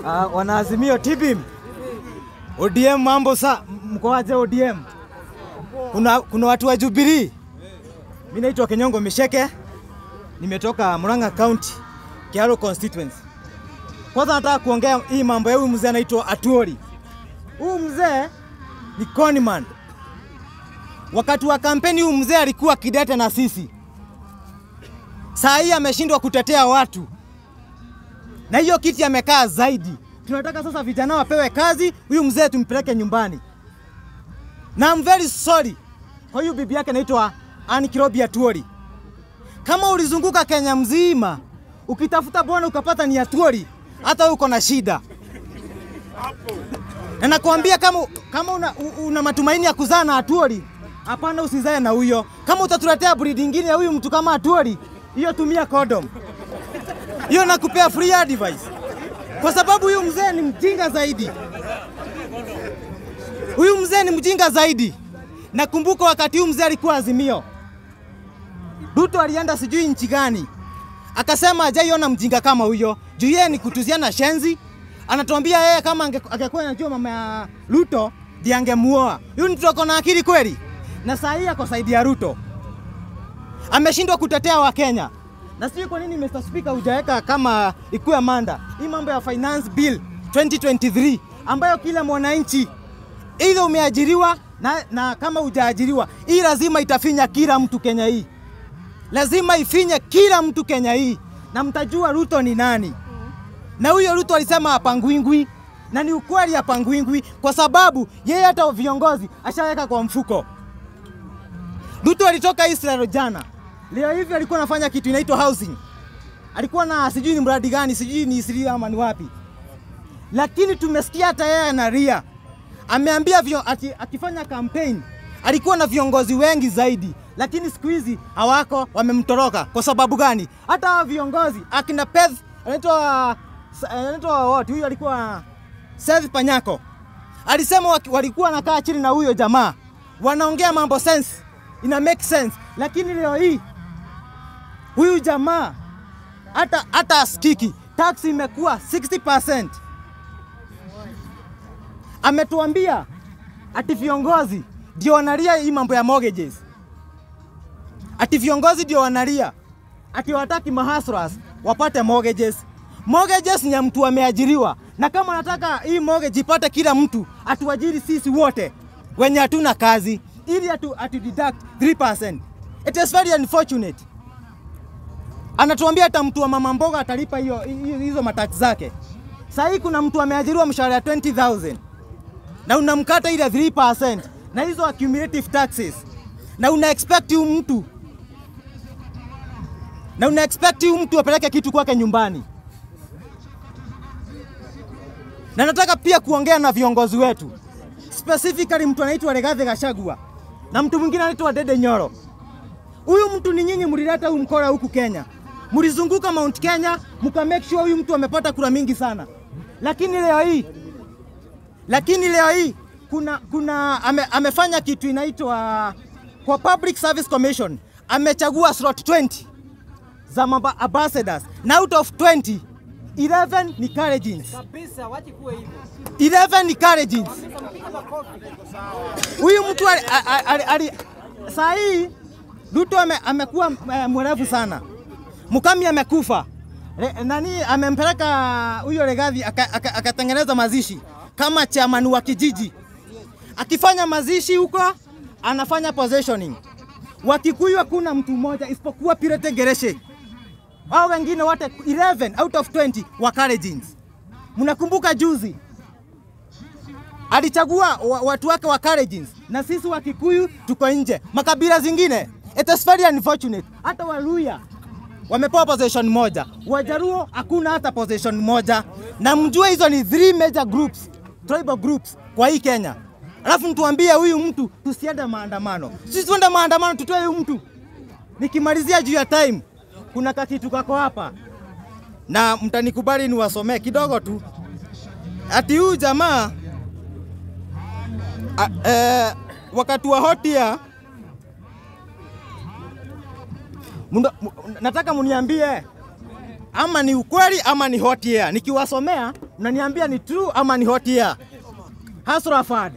Uh, wanaazimio TBM. ODM mambo sa mkoaje ODM? Kuna, kuna watu wa Jubilee. Mimi naitwa Kenyongo Misheke. Nimetoka Murang'a County, Kiaro constituency. Kwanza nataka kuongea hii mambo ya huyu mzee anaitwa Atuoli. Huyu mzee ni conman. Wakati wa kampeni huyu mzee alikuwa kidete na sisi. Saa hii ameshindwa kutetea watu na hiyo kiti amekaa zaidi. Tunataka sasa vijana wapewe kazi, huyu mzee tumpeleke nyumbani. Na I'm very sorry kwa huyu bibi yake anaitwa Anne Kirobi Atuoli. Kama ulizunguka Kenya mzima ukitafuta bwana ukapata ni Atuoli, hata wewe uko na shida. Na nakwambia kama, kama una, una matumaini ya kuzaa na Atuoli, hapana, usizae na huyo. Kama utatuletea breed nyingine ya huyu mtu kama Atuoli, hiyo tumia condom hiyo nakupea free advice, kwa sababu huyu mzee ni mjinga zaidi. Huyu mzee ni mjinga zaidi. Nakumbuka wakati huyu mzee alikuwa Azimio, Ruto alienda sijui nchi gani, akasema hajaiona mjinga kama huyo, juu yeye ni kutuziana shenzi. Anatuambia yeye kama ange- angekuwa anajua mama ya Ruto ndiye angemuoa. Huyu mtu ako na akili kweli? Na saa hii ako saidi ya Ruto, ameshindwa kutetea Wakenya na sijui kwa nini Mr. Speaker hujaweka kama ikuwe manda hii mambo ya finance bill 2023 ambayo kila mwananchi either umeajiriwa na, na kama hujaajiriwa, hii lazima itafinya kila mtu Kenya hii, lazima ifinye kila mtu Kenya hii, na mtajua Ruto ni nani. Na huyo Ruto alisema hapangwingwi, na ni ukweli hapangwingwi, kwa sababu yeye hata viongozi ashaweka kwa mfuko. Ruto alitoka Israel jana Leo hivi alikuwa anafanya kitu inaitwa housing. Alikuwa na sijui ni mradi gani, sijui ni Isili ama ni wapi. Lakini tumesikia hata yeye analia. Ameambia vio, ati, akifanya campaign alikuwa na viongozi wengi zaidi, lakini siku hizi hawako, wamemtoroka. Kwa sababu gani? Hata hawa viongozi akina Peth anaitwa anaitwa what? Huyu alikuwa Seth Panyako alisema waki- walikuwa wanakaa chini na huyo jamaa wanaongea mambo sense, ina make sense, lakini leo hii huyu jamaa hata hata asikiki. Tax imekuwa 60%. Ametuambia ati viongozi ndio wanalia hii mambo ya mortgages, ati viongozi ndio wanalia ati wataki mahasras wapate mortgages. Mortgages ni ya mtu ameajiriwa, na kama nataka hii mortgage ipate kila mtu, atuajiri sisi wote wenye hatuna kazi, ili atu, atu deduct 3%. It is very unfortunate anatuambia hata mtu wa mama mboga atalipa hiyo hiyo- hizo matax zake. Sasa hii kuna mtu ameajiriwa mshahara ya 20000 na unamkata ile 3% na hizo accumulative taxes, na una expect huyu mtu na una expect huyu mtu apeleke kitu kwake nyumbani. Na nataka pia kuongea na viongozi wetu, specifically mtu anaitwa Rigathi Gachagua na mtu mwingine anaitwa Dede Nyoro. Huyu mtu ni nyinyi mlileta huyu mkora huku Kenya, mlizunguka Mount Kenya mka make sure huyu mtu amepata kura mingi sana, lakini leo hii lakini leo hii kuna, kuna ame, amefanya kitu inaitwa kwa Public Service Commission amechagua slot 20 za mamba ambassadors na out of 20 11 ni Kalenjins. kabisa, wache kuwe hivyo. 11 ni Kalenjins. Huyu mtu ali, ali, ali, saa hii Ruto ame, amekuwa eh, mwerevu sana. Mukami amekufa. Re, nani amempeleka huyo Legathi aka- aka- akatengeneza mazishi kama chairman wa kijiji. Akifanya mazishi huko anafanya possessioning. Wakikuyu hakuna mtu mmoja isipokuwa Pirete Gereshe. Hao wengine wote 11 out of 20 wa Kalenjins. Mnakumbuka juzi alichagua wa- watu wake wa Kalenjins na sisi wa Kikuyu tuko nje. Makabila zingine it is very unfortunate. Hata Waluya wamepewa possession moja, Wajaruo hakuna hata possession moja, na mjue hizo ni three major groups, tribal groups kwa hii Kenya. Alafu mtuambie huyu mtu tusiende maandamano. Sisi tuende maandamano, tutoe huyu mtu. Nikimalizia juu ya time, kuna kakitu kako hapa na mtanikubali niwasomee kidogo tu. Ati huyu jamaa a, eh, wakati wa hotia Munda, mu- nataka muniambie ama ni ukweli ama ni hot air. Nikiwasomea Mnaniambia ni true ama ni hot air? Hasrafad.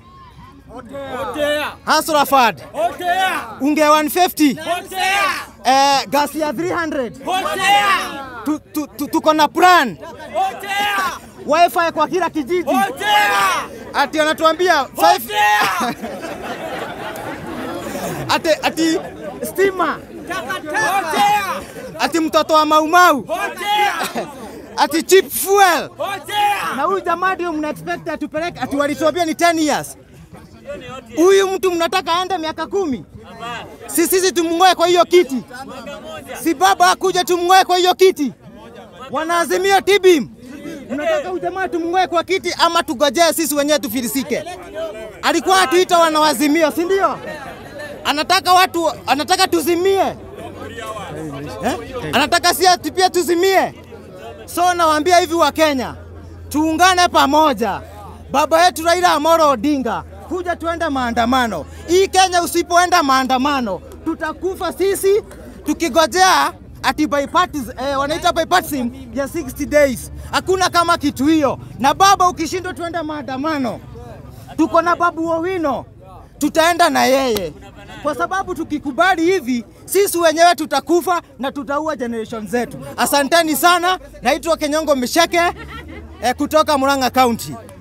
Hasrafad. Unge 150. Eh, gas ya 300. Tu- tu- tu- Tuko na plan. Wifi kwa kila kijiji. Ati anatuambia 5 ati ati stima. Ati mtoto wa maumau. Ati cheap fuel. Na huyu jamaa ndio mna expect atupeleke ati walituambia ni 10 years. Huyu mtu mnataka aende miaka kumi? Si sisi tumng'oe kwa hiyo kiti? Si baba akuja tumng'oe kwa hiyo kiti? Wanaazimia tibim. Mnataka huyu jamaa tumng'oe kwa kiti ama tugojee sisi wenyewe tufilisike? Alikuwa atuita wanawazimio, si ndio? Anataka watu, anataka tuzimie eh? Anataka si ati pia tuzimie. So nawaambia hivi wa Kenya, tuungane pamoja. Baba yetu Raila Amolo Odinga, kuja tuende maandamano. Hii Kenya usipoenda maandamano, tutakufa sisi tukigojea ati bipartis, eh, wanaita bipartisan ya 60 days. Hakuna kama kitu hiyo. Na baba, ukishindwa tuende maandamano, tuko na Babu Owino, tutaenda na yeye, kwa sababu tukikubali hivi sisi wenyewe tutakufa na tutaua generation zetu. Asanteni sana, naitwa Kenyongo Misheke eh, kutoka Murang'a County.